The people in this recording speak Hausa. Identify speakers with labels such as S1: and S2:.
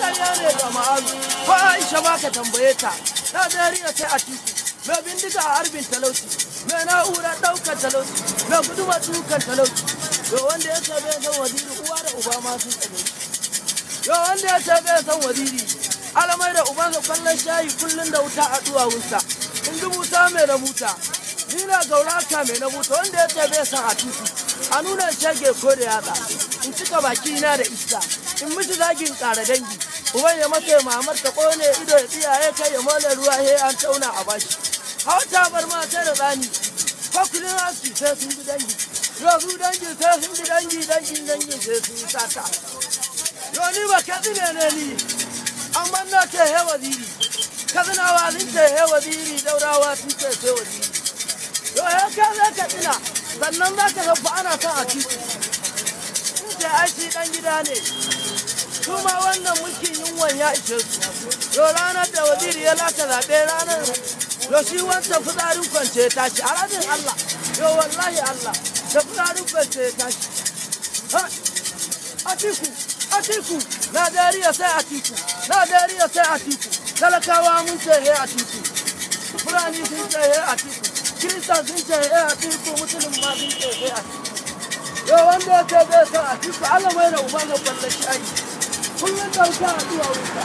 S1: ƙarya ne ga ma'azu ko aisha ba ka tambaye ta najeriya sai a titi mai bindiga a harbin talauci mai na'urar ɗaukar talauci mai guduma dukan talauci yo wanda ya ce bai san waziri uwa da uba ma sun tsane yo wanda ya ce bai san waziri alamai da ubansa kwallon shayi kullum da wuta a duwawunsa in dubuta mai rabuta ni na gauraka mai rabuta wanda ya ce bai san a titi a nuna shege ko da yatsa in cika baki na da iska in miji zagin ƙara dangi uban ya masa mamar ta kone ido ya tsiyaye kai ya mole ruwa he an tauna a bashi hawa ta bar ma sai da tsani ko kudin aski sai sun bi dangi yau su dangi sai sun bi dangi dangin dangin sai sun yi sata yau ni ba ka tsine ne ni amma na ce he waziri kazinawa sun ce he waziri daurawa sun ce sai waziri yau he ka zai ka tsina sannan za ka ga ana son a titi sun ce ai shi dan gida ne su ma wannan mulkin yunwan ya ishe su yau ranar da waziri ya lata zaɓe ranar yau shi wancan fitsarin kwance ya tashi a ranar Allah yau wallahi Allah da fitsarin kwance ya tashi Atiku Atiku Najeriya sai Atiku Najeriya sai Atiku talakawa mun ce he Atiku Fulani sun ce he Atiku Kiristan sun ce he Atiku Musulun ma sun ce he Atiku yau wanda ya ce bai san Atiku Allah mai da uba ga ballashi ai kullum dauka a zuwa wuta